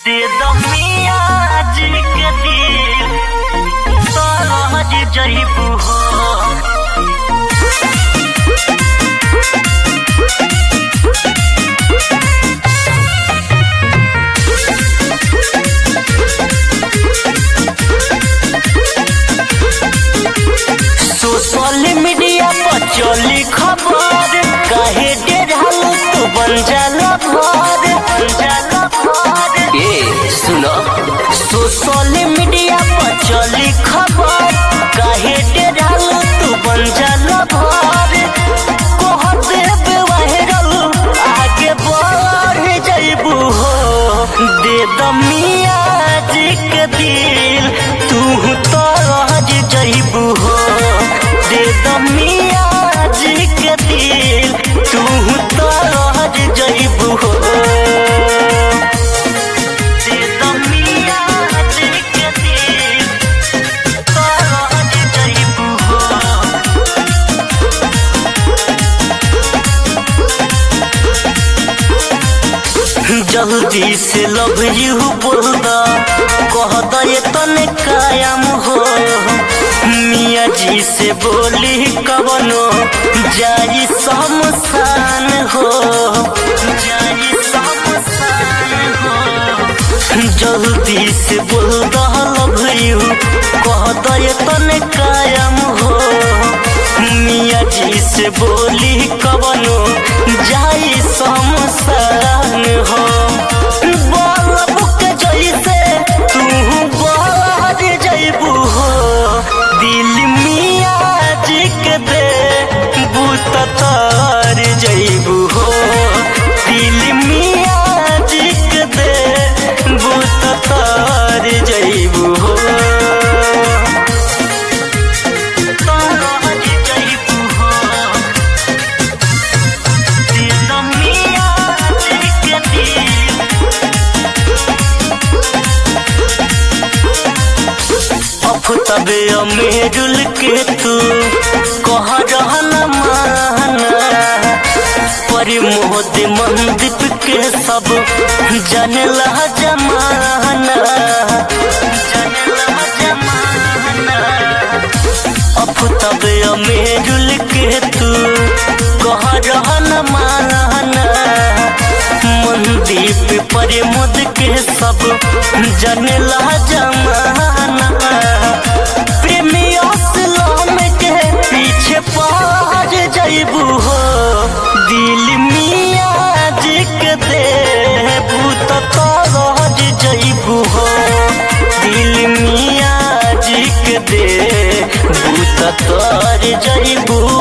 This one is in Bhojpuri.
दे दो मिया जी के दिल तोहर जइबू हो सोशल मीडिया पर चली खबर काहे डेढ़ालू तू बन जाला भर बन जाला भर ए सुनो सोशल मीडिया पर चली खबर काहे डेढ़ालू तू बन जाला भर कह देब वायरल आगे बढ़ जइबू हो दे द मिया जी के दिल तू तो रह जइबू हो दे द मिया जी के दिल तू तो रह जइबू हो दे द मिया जी के दिल तो रह जइबू हो जल्दी से लव यू बोल दा कह दा ये तने कायम हो मिया जी से बोली कवनो जाई शमशान हो जाई शमशान हो जल्दी से बोल दा लव यू कह दा ये तने कायम हो मिया जी से बोली कवनो जाई शमशान हो बल्ब के जैसे तू बाहर जइबू हो दिल मिया जी के दे बूत तार जइबू हो दिल मिया जी के दे बूत तार जइबू हो तार जइबू हो दिल मिया जी के दिल अफतबे अमेरुल के तू कह रहन माना परिमोद मंदिप के सब जनला जमाना जनला जमाना अफतबे अमेरुल के तू कह रहन माना मनदीप परिमोद के सब जनला जमाना प्रेमी असलम के पीछे पार जइबू हो दिल मिया जी के दे भूत तरज जइबू हो दिल मिया जी के दे भूत तर जइबू